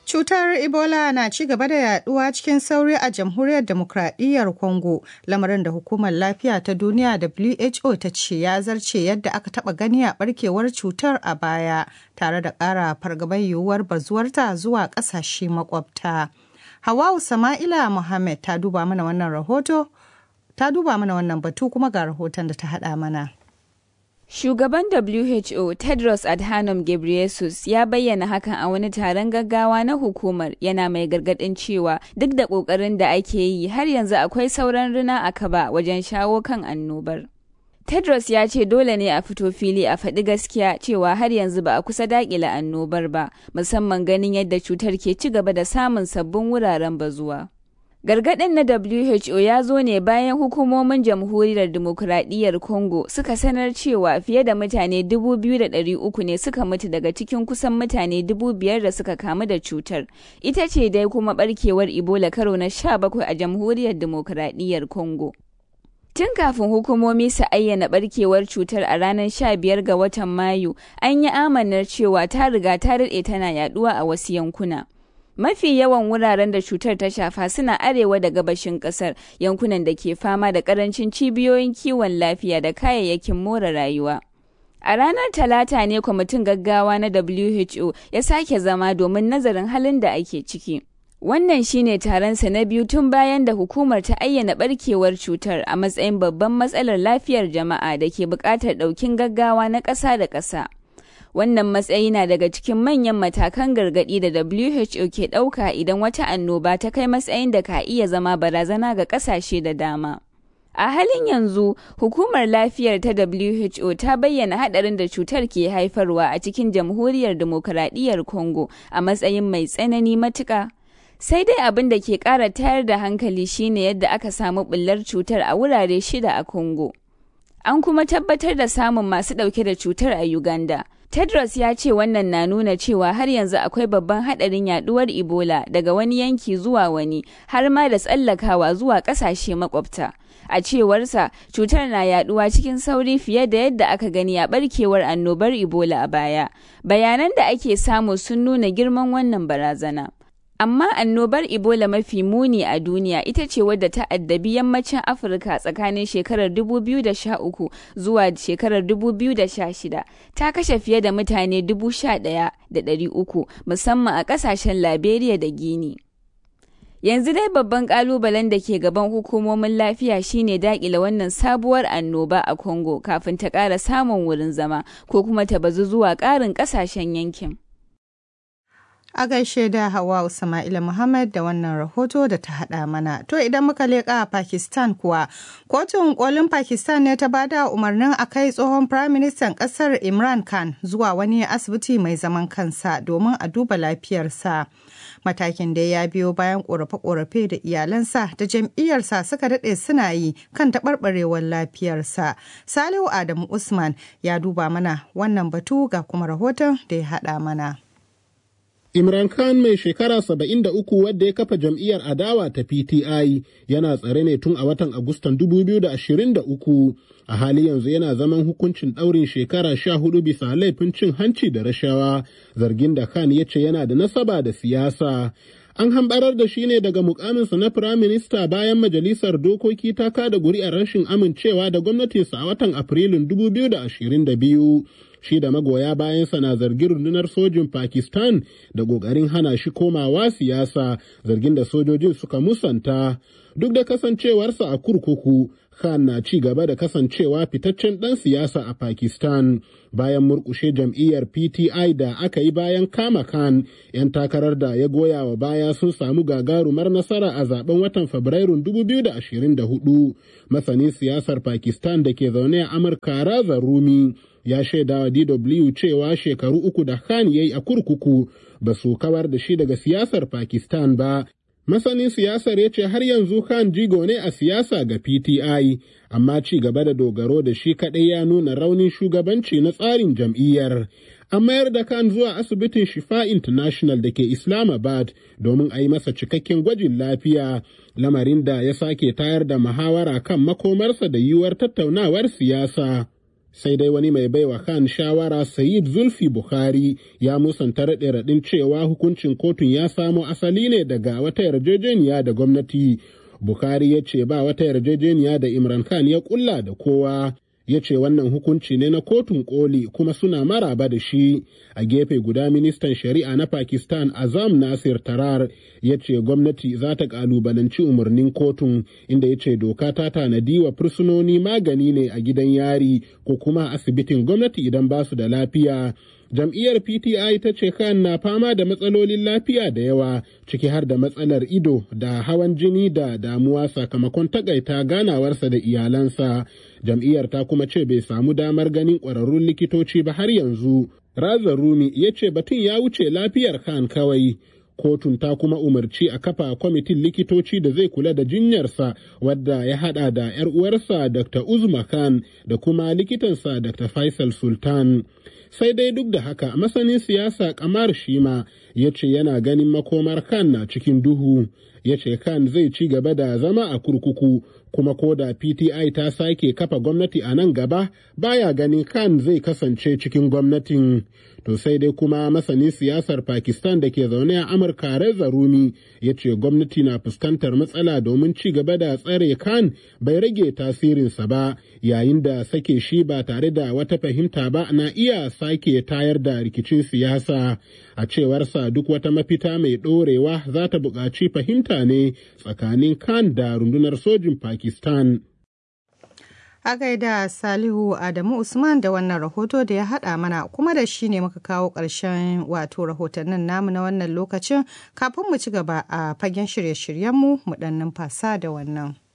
Cutar Ebola na ci gaba da yaduwa cikin sauri a jamhuriyar demokradiyyar Congo, lamarin da hukumar lafiya ta duniya WHO ta ce ya zarce yadda aka taba gani a barkewar cutar a baya, tare da ƙara fargabar yiwuwar bazuwarta zuwa ƙasashe makwabta. Hawau Sama'ila Muhammad ta duba mana wannan rahoto, ta duba mana wannan batu kuma ga rahoton da ta haɗa mana. Shugaban WHO Tedros Adhanom Ghebreyesus ya bayyana hakan a wani taron gaggawa na hukumar yana mai gargadin cewa duk da ƙoƙarin da ake yi har yanzu akwai sauran rina a kaba wajen shawo kan annobar. Tedros ya ce dole ne a fito fili a faɗi gaskiya cewa har yanzu ba a kusa daƙila annobar ba, musamman ganin yadda cutar ke ci gaba da samun sabbin wuraren bazuwa. Gargaɗin na WHO ya zo ne bayan hukumomin jamhuriyar demokuraɗiyyar Congo suka sanar cewa fiye da mutane 2,300 ne suka mutu daga cikin kusan mutane 5,000 da suka kamu da cutar. Ita ce dai kuma barkewar Ebola karo na 17 a jamhuriyar demokuraɗiyyar Congo. Tun kafin hukumomi su ayyana barkewar cutar a ranar 15 ga watan Mayu, an yi amanar cewa ta riga ta daɗe tana yaduwa a wasu yankuna. Mafi yawan wuraren da cutar ta shafa suna arewa da gabashin kasar yankunan da ke fama da karancin cibiyoyin kiwon lafiya da kayayyakin more rayuwa. A ranar Talata ne kwamitin gaggawa na WHO ya sake zama domin nazarin halin da ake ciki. Wannan shine taronsa na biyu tun bayan da hukumar ta ayyana barkewar cutar a matsayin babban matsalar lafiyar jama'a da ke buƙatar ɗaukin gaggawa na ƙasa da ƙasa. Wannan matsayi na daga cikin manyan matakan gargaɗi da WHO ke ɗauka idan wata annoba ta kai matsayin da ka iya zama barazana ga ƙasashe da dama. A halin yanzu, hukumar lafiyar ta WHO ta bayyana haɗarin da cutar ke haifarwa a cikin jamhuriyar demokaradiyyar Congo a matsayin mai tsanani matuƙa. Sai dai abin da ke ƙara tayar da hankali shine yadda aka samu ɓullar cutar a wurare shida a Congo. An kuma tabbatar da samun masu ɗauke da cutar a Uganda. Tedros ya ce wannan na nuna cewa har yanzu akwai babban haɗarin yaduwar Ebola daga wani yanki zuwa wani har ma da tsallakawa zuwa ƙasashe makwabta. A cewarsa, cutar na yaduwa cikin sauri fiye da yadda aka gani a barkewar annobar Ebola a baya. Bayanan da ake samu sun nuna girman wannan barazana. Amma annobar Ebola mafi muni a duniya ita ce wadda ta addabi yammacin Afirka tsakanin shekarar 2013 zuwa shekarar 2016 ta kashe fiye da mutane 11,300 musamman a kasashen Liberia da Guinea. Yanzu dai babban kalubalen da ke gaban hukumomin lafiya shine dakila wannan sabuwar annoba a Congo kafin ta ƙara samun wurin zama ko kuma ta bazu zuwa ƙarin ƙasashen yankin. A gaishe da Hawa Sama'ila Muhammad da wannan rahoto da ta haɗa mana. To idan muka leƙa a Pakistan kuwa, kotun kolin Pakistan ne ta bada umarnin a kai tsohon Firaministan ƙasar Imran Khan zuwa wani asibiti mai zaman kansa domin a duba lafiyarsa. Matakin da ya biyo bayan ƙorafe-ƙorafe da iyalansa da jam'iyyarsa suka daɗe suna yi kan taɓarɓarewar lafiyarsa. Salihu Adamu Usman ya duba mana wannan batu ga kuma rahoton da ya haɗa mana. Imran Khan mai shekara saba'in da uku wadda ya kafa jam'iyyar adawa ta PTI yana tsare ne tun a watan Agustan 2023 a hali yanzu yana zaman hukuncin ɗaurin shekara sha hudu bisa laifin cin hanci da rashawa zargin da Khan ya ce yana da nasaba da siyasa. An hambarar da shi ne daga mukaminsa na firaminista bayan majalisar dokoki ta kada guri'ar rashin amincewa da gwamnatinsa a watan Afrilun 2022. shi da magoya bayansa na zargin rundunar sojin Pakistan da ƙoƙarin hana shi komawa siyasa zargin da sojojin suka musanta. Duk da kasancewarsa a kurkuku, Khan na ci gaba da kasancewa fitaccen ɗan siyasa a Pakistan bayan murƙushe jam'iyyar PTI da aka yi bayan kama Khan, 'yan takarar da ya goya wa baya sun samu gagarumar nasara a zaben watan Fabrairun 2024. Masanin siyasar Pakistan da ke zaune a Amurka Raza Rumi ya shaida wa DW cewa shekaru uku da Khan ya yi a kurkuku ba su kawar da shi daga siyasar Pakistan ba. Masanin siyasar ya ce har yanzu Khan jigo ne a siyasa ga PTI, amma ci gaba da dogaro da shi kaɗai ya nuna raunin shugabanci na tsarin jam'iyyar. An mayar da Khan zuwa asibitin Shifa International da ke Islamabad domin a yi masa cikakken gwajin lafiya, lamarin da ya sake tayar da muhawara kan makomarsa da yiwuwar tattaunawar siyasa. sai dai wani mai baiwa Khan shawara Sayid Zulfi Bukhari ya musanta raɗe raɗin cewa hukuncin kotun ya samo asali ne daga wata yarjejeniya da gwamnati. Bukhari ya ce ba wata yarjejeniya da Imran Khan ya kulla da kowa. ya ce wannan hukunci ne na kotun koli kuma suna maraba da shi a gefe guda ministan shari'a na pakistan azam nasir tarar ya ce gwamnati za ta kalubalanci umarnin kotun inda ya ce doka ta tanadi wa fursunoni magani ne a gidan yari ko kuma asibitin gwamnati idan ba su da lafiya jam'iyyar pti ta ce kan na fama da matsalolin lafiya da yawa ciki har da matsalar ido da hawan jini da damuwa sakamakon takaita ganawarsa da iyalansa jam'iyyar ta kuma ce bai samu damar ganin ƙwararrun likitoci ba har yanzu raza rumi ya ce batun ya wuce lafiyar khan kawai kotun ta kuma umarci a kafa kwamitin likitoci da zai kula da jinyarsa wadda ya hada da 'yar uwarsa dr uzma khan da kuma likitansa dr faisal sultan sai dai duk da haka masanin siyasa kamar shima ya ce yana ganin makomar khan na cikin duhu ya ce khan zai ci gaba da zama a kurkuku kuma ko da pti ta sake kafa gwamnati a nan gaba baya ganin khan zai kasance cikin gwamnatin to sai dai kuma masanin siyasar pakistan da ke zaune a amurka reza rumi ya ce gwamnati na fuskantar matsala domin ci gaba da tsare khan bai rage tasirinsa ba yayin da sake shi ba tare da wata fahimta ba na iya sake tayar da rikicin siyasa a cewarsa duk wata mafita mai ɗorewa za ta buƙaci fahimta ne tsakanin khan da rundunar sojin pakistan A gaida Salihu Adamu Usman da wannan rahoto da ya haɗa mana kuma da shi ne muka kawo ƙarshen wato rahotannin namu na wannan lokacin kafin mu ci gaba a fagen shirye-shiryenmu mu ɗan numfasa da wannan.